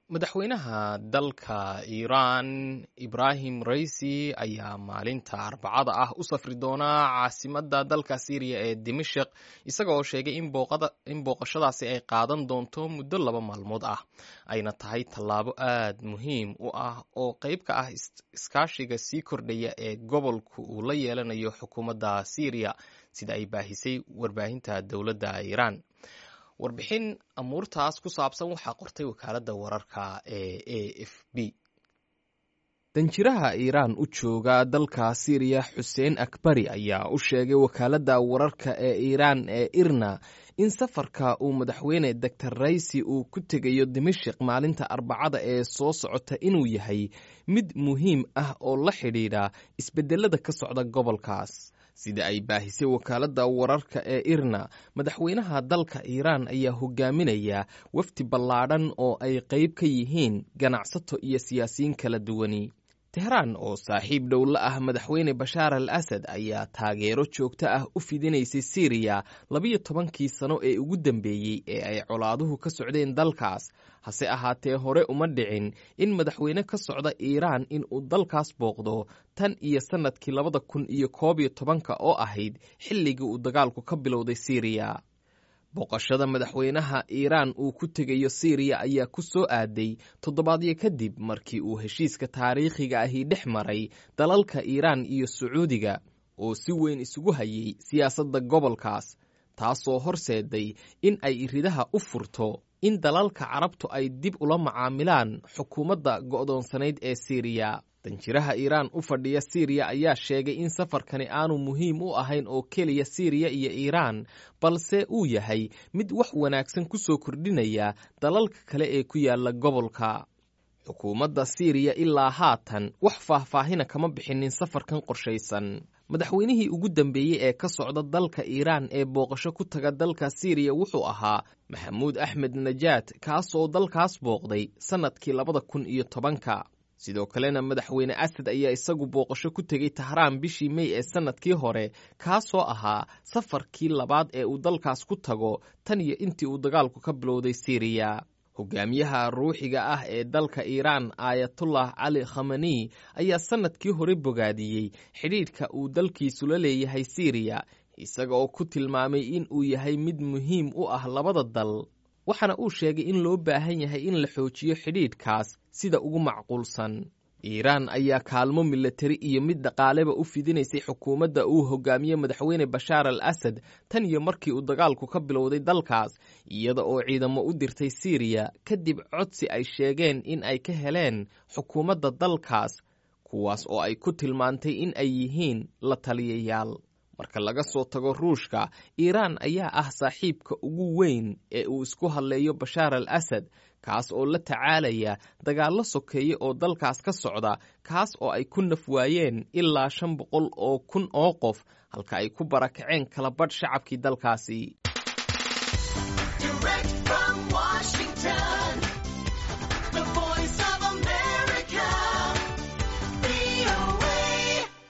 madaxweynaha dalka iiraan ibrahim raisi ayaa maalinta arbacada ah u safri doonaa caasimadda dalka syriya ee dimashik isaga oo sheegay in booqashadaasi ay qaadan doonto muddo laba maalmood ah ayna tahay tallaabo aad muhiim u ah oo qayb ka ah iskaashiga sii kordhaya ee gobolku uu la yeelanayo xukuumadda syriya sida ay baahisay warbaahinta dowladda iiraan warbixin amuurtaas ku saabsan waxaa qortay wakaaladda wararka ee a f b danjiraha iiraan u jooga dalka syriya xuseen akbari ayaa u sheegay wakaaladda wararka ee iiraan ee irna in safarka uu madaxweyne doctor raisi uu ku tegayo dimashik maalinta arbacada ee soo socota inuu yahay mid muhiim ah oo la xidhiidha isbedelada ka socda gobolkaas sida ay baahisay wakaaladda wararka ee irna madaxweynaha dalka iiraan ayaa hogaaminaya wafdi ballaadhan oo ay qayb ka yihiin ganacsato iyo siyaasiyiin kala duwani tehraan oo saaxiib dhow la ah madaxweyne bashaar al asad ayaa taageero joogto ah u fidinaysay syriya labiyo tobankii sano ee ugu dambeeyey ee ay colaaduhu ka socdeen dalkaas hase ahaatee hore uma dhicin in madaxweyne ka socda iiraan in uu dalkaas booqdo tan iyo sannadkii labada kun iyo koob iyo tobanka oo ahayd xilligii uu dagaalku ka bilowday syriya booqashada madaxweynaha iiraan uu ku tegayo syriya ayaa ku soo aaday toddobaadyo kadib markii uu heshiiska taariikhiga ahi dhex maray dalalka iiraan iyo sacuudiga oo si weyn isugu hayay siyaasadda gobolkaas taasoo horseeday in ay ridaha u furto in dalalka carabtu ay dib ula macaamilaan xukuumadda go'doonsanayd ee syriya danjiraha iiraan u fadhiya syriya ayaa sheegay in safarkani aanu muhiim u ahayn oo keliya syriya iyo iiraan balse uu yahay mid wax wanaagsan ku soo kordhinaya dalalka kale ee ku yaala gobolka xukuumadda syriya ilaa haatan wax faahfaahina kama bixinin safarkan qorshaysan madaxweynihii ugu dambeeyey ee ka socda dalka iiraan ee booqasho ku taga dalka syriya wuxuu ahaa maxamuud axmed najaad kaasoo dalkaas booqday sannadkii labada kun iyo tobanka sidoo kalena madaxweyne asad ayaa isagu booqasho ku tegey tahraan bishii mey ee sannadkii hore kaasoo ahaa safarkii labaad ee uu dalkaas ku tago tan iyo intii uu dagaalku ka bilowday syriya hogaamiyaha ruuxiga ah ee dalka iiraan aayatullah cali khamani ayaa sannadkii hore bogaadiyey xidhiidhka uu dalkiisu la leeyahay syriya isaga oo ku tilmaamay in uu yahay mid muhiim u ah labada dal waxaana uu sheegay in loo baahan yahay in la xoojiyo xidhiidhkaas sida ugu macquulsan iiraan ayaa kaalmo milatari iyo mid dhaqaaleba u fidinaysay xukuumadda uu hogaamiye madaxweyne bashaar al asad tan iyo markii uu dagaalku ka bilowday dalkaas iyada oo ciidamo u dirtay syriya kadib codsi ay sheegeen in ay ka heleen xukuumadda dalkaas kuwaas oo ay ku tilmaantay in ay yihiin la taliyayaal marka laga soo tago ruushka iiraan ayaa ah saaxiibka ugu weyn ee uu isku hadleeyo bashaar al asad kaas oo la tacaalaya dagaallo sokeeye oo dalkaas ka socda kaas oo ay ku naf waayeen ilaa shan boqol oo kun oo qof halka ay ku barakaceen kala badh shacabkii dalkaasi